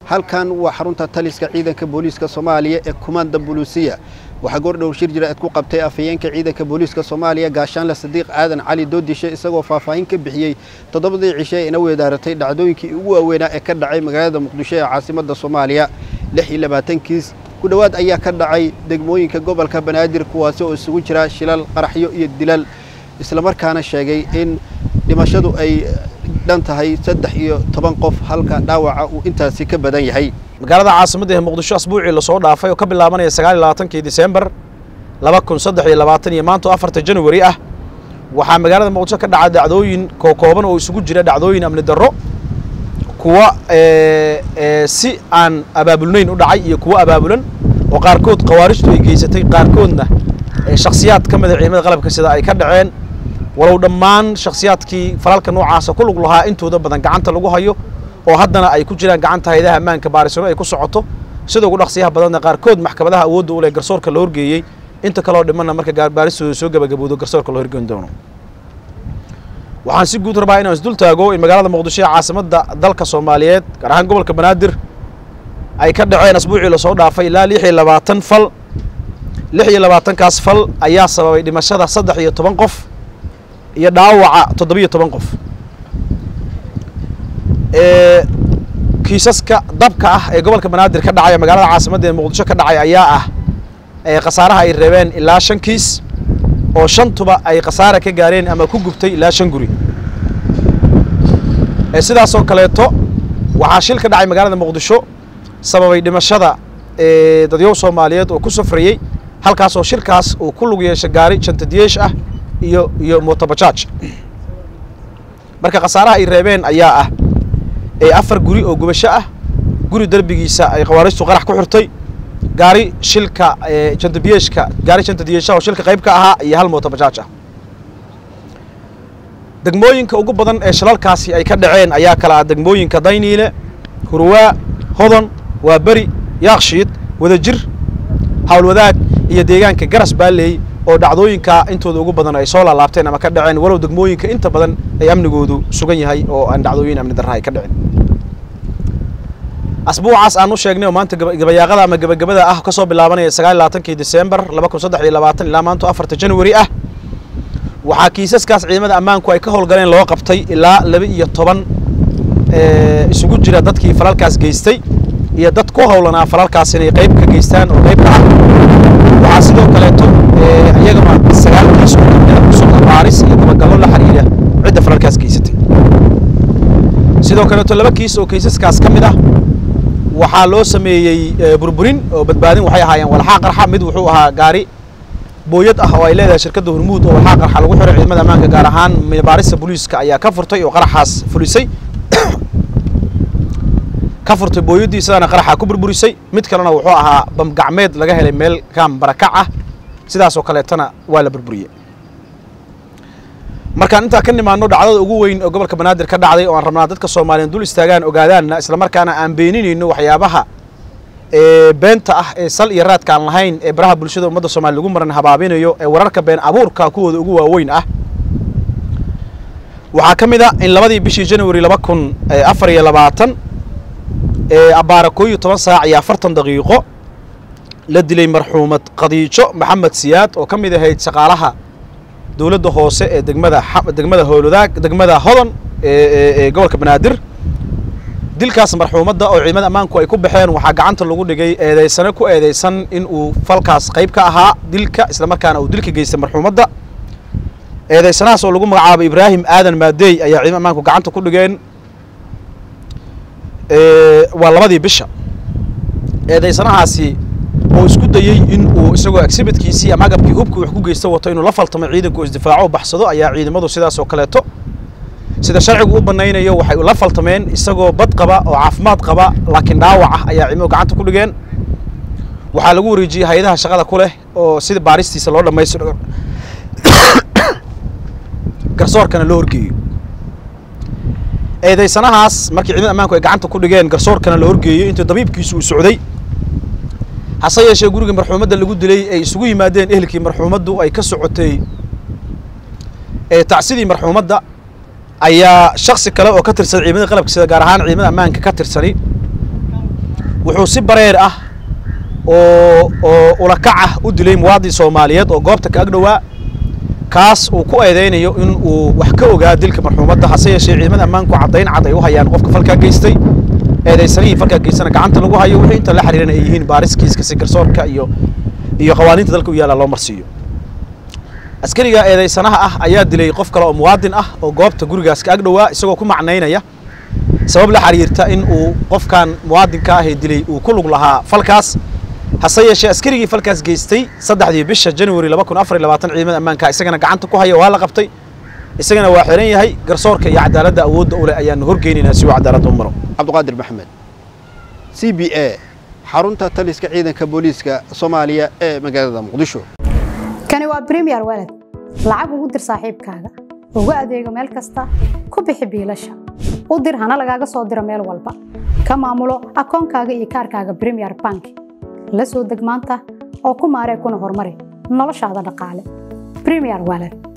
halkan waa xarunta taliska ciidanka booliiska soomaaliya ee kumaanda buluusiya waxaa goordhow shir jira eed ku qabtay afhayeenka ciidanka booliiska soomaaliya gaashaanle sadiiq aadan cali doodishe isagoo faahfaahin ka bixiyey toddobadii cishe ee ina weedaaratay dhacdooyinkii ugu waaweynaa ee ka dhacay magaalada muqdisho ee caasimadda soomaaliya lix iyo labaatankiis ku dhowaad ayaa ka dhacay degmooyinka gobolka banaadir kuwaasi oo isugu jira shilal qaraxyo iyo dilal islamarkaana sheegay in dhimashadu ay dhan tahay saddex iyo toban qof halka dhaawaca uu intaasi ka badan yahay magaalada caasimadda ee muqdisho asbuucii lasoo dhaafay oo ka bilaabanaya sagaal iyo labaatankii disembar laba kun saddex iyo labaatan iyo maanta oo afarta januari ah waxaa magaalada muqdisho ka dhaca dhacdooyin kookooban oo isugu jira dhacdooyin amni darro kuwa si aan abaabulnayn u dhacay iyo kuwo abaabulan oo qaarkood khawaarijtu ay geysatay qaarkoodna shakhsiyaad ka mida ciidamada qalabka sida ay ka dhaceen walow dhammaan shakhsiyaadkii falalka noocaasa ku lug lahaa intooda badan gacanta lagu hayo oo haddana ay ku jiraan gacanta hayadaha ammaanka baarisano ay ku socoto sida ugu dhaqsiyaha badanna qaarkood maxkamadaha awoodda u leh garsoorka la horgeeyey inta kaloo dhimanna marka baaristooda soo gabagabowdo garsoorka la horgeyn doono waxaan si guud rabaa inaan isdul taago in magaalada muqdisho ee caasimadda dalka soomaaliyeed gaar ahaan gobolka banaadir ay ka dhaceen asbuucii lasoo dhaafay ilaa lix iyo labaatan fal lix iyo labaatankaas fal ayaa sababay dhimashada saddex iyo toban qof iyo dhaawaca toddobiyo toban qof kiisaska dabka ah ee gobolka banaadir ka dhacay magaalada caasimadda ee muqdisho ka dhacay ayaa ah khasaaraha ay reebeen ilaa shan kiis oo shantuba ay khasaara ka gaareen ama ku gubtay ilaa shan guri sidaasoo kaleeto waxaa shil ka dhacay magaalada muqdisho sababay dhimashada dadyow soomaaliyeed oo ku safrayey halkaas oo shirkaas uu ku lug yeesha gaari jantadiyeesh ah iyo iyo motobajaaj marka khasaaraha ay reebeen ayaa ah afar guri oo gubasho ah guri derbigiisa ay khawaarijtu qarax ku xirtay gaari shilka jantadiyeeshka gaari jantadiyeeshaha oo shilka qayb ka ahaa iyo hal motobajaaj ah degmooyinka ugu badan ee shilalkaasi ay ka dhaceen ayaa kala ah degmooyinka dayniile hurwaa hodon waa beri yaakshiid wadajir howlwadaag iyo deegaanka garas baaleey oo dhacdooyinka intooda ugu badan ay soo laalaabteen ama ka dhaceen walow degmooyinka inta badan ay amnigoodu sugan yahay oo aan dhacdooyin amni darra ay ka dhicin asbuucaas aan u sheegnay oo maanta gabayaaqada ama gabagabada ah ka soo bilaabanaya sagaal iyo labaatankii disembar laba kun saddex iyo labaatan ilaa maanta afarta januari ah waxaa kiisaskaas ciidamada ammaanku ay ka howlgaleen loo qabtay ilaa laba iyo toban isugu jira dadkii falalkaas geystay iyo dad ku howlanaa falalkaas inay qayb ka geystaan oo qayb ka ah waxaa sidoo kaleeto iyagana sagaal kiis oo kamida kusugan baaris iyo dabagallo la xiriira cidda falalkaas geysatay sidoo kaleeto laba kiis oo kiisaskaas ka mid ah waxaa loo sameeyey burburin oo badbaadin waxay ahaayeen walxaa qarxa mid wuxuu ahaa gaari booyad ah oo ay leedahay shirkadda hormuud oo walxaa qarxa lagu xiray ciidamada ammaanka gaar ahaan baarista booliiska ayaa ka furtay oo qaraxaas fulisay ka furtay booyaddii sidaana qaraxa ku burburisay mid kalena wuxuu ahaa bamgacmeed laga helay meel kaam barakac ah sidaasoo kaleetana waa la burburiyey markaan intaa ka nimaano dhacdada ugu weyn oo gobolka banaadir ka dhacday oo aan rabnaa dadka soomaaliyeed dul istaagaan ogaadaanna islamarkaana aan beeninayno waxyaabaha beenta ah ee sal iyo raadka aan lahayn ee baraha bulshada ummadda soomaliya lagu maran habaabinayo ee wararka been abuurka kuwooda ugu waaweyn ah waxaa ka mid a in labadii bishii january laba kun afar iyo labaatan abbaara koo iyo toban saac iyo afartan daqiiqo la dilay marxuumad khadiijo maxamed siyaad oo ka mid ahayd shaqaalaha dowladda hoose ee degmada degmada howlwadaag degmada hodon ee gobolka banaadir dilkaas marxuumadda oo ciidamada ammaanku ay ku baxeen waxaa gacanta lagu dhigay eedeysane ku eedeysan in uu falkaas qayb ka ahaa dilka islamarkaana uu dilka geystay marxuumadda eedeysanahaas oo lagu magacaabay ibraahim aadan maadeey ayaa ciidamada ammaanku gacanta ku dhigeen waa labadii bisha eedeysanahaasi oo isku dayey in uu isagoo exhibitkiisii ama agabkii hubkii wax ku geysta wato inuu la faltamo ciidanku isdifaaco baxsado ayaa ciidamadu sidaas oo kaleeto sida sharcigu u banaynayo waxay la faltameen isagoo bad qaba oo caafimaad qaba laakiin dhaawac ah ayaa ciidamadu gacanta ku dhigeen waxaa lagu wareejiyey hay-adaha shaqada ku leh oo sida baaristiisa loo dhammaystiro garsoorkana loo horgeeyo eedeysanahaas markii ciidamada ammaanku ay gacanta ku dhigeen garsoorkana la horgeeyey intii dabiibkiisu uu socday hase yeeshee guriga marxuumadda lagu dilay ay isugu yimaadeen ehelkii marxuumaddu ay ka socotay tacsidii marxuumadda ayaa shaksi kale oo ka tirsan ciidamada qalabka sida gaar ahaan ciidamada ammaanka ka tirsani wuxuu si bareer ah oo oo ulakac ah u dilay muwaadin soomaaliyeed oo goobta ka agdhowaa kaas uu ku eedeynayo in uu wax ka ogaa dilka marxuumadda hase yeeshee ciidamada ammaanku caddayn cad ay u hayaan qofka falkaa geystay eedaysanihii falkaa geystana gacanta lagu hayo wixii inta la xiriirana ay yihiin baariskiiska si garsoorka iyo iyo qawaaniinta dalka u yaalla loo marsiiyo askariga eedaysanaha ah ayaa dilay qof kale oo muwaadin ah oo goobta gurigaas ka agdhowaa isagoo ku macnaynaya sabab la xiriirta in uu qofkan muwaadinka ah ee dilay uu ku lug lahaa falkaas hase yeeshee askarigii falkaas geystay saddexdii bisha january laba kun afar iyo labaatan ciidamada ammaanka isagana gacanta ku haya waa la qabtay isagana waa xiran yahay garsoorka iyo cadaaladda awoodda u leh ayaanu horgeynaynaa si uu cadaaladda u maro cabdiqaadir maxamed c b a xarunta taliska ciidanka booliiska soomaaliya ee magaalada muqdisho kani waa bremiyer walad lacag ugu dir saaxiibkaaga ugu adeego meel kasta ku bixi biilasha u dir hana lagaaga soo diro meel walba ka maamulo akoonkaaga iyo kaarkaaga bremiyer bank la soo deg maanta oo ku maaree kuna horumari noloshaada dhaqaale bremiyer walad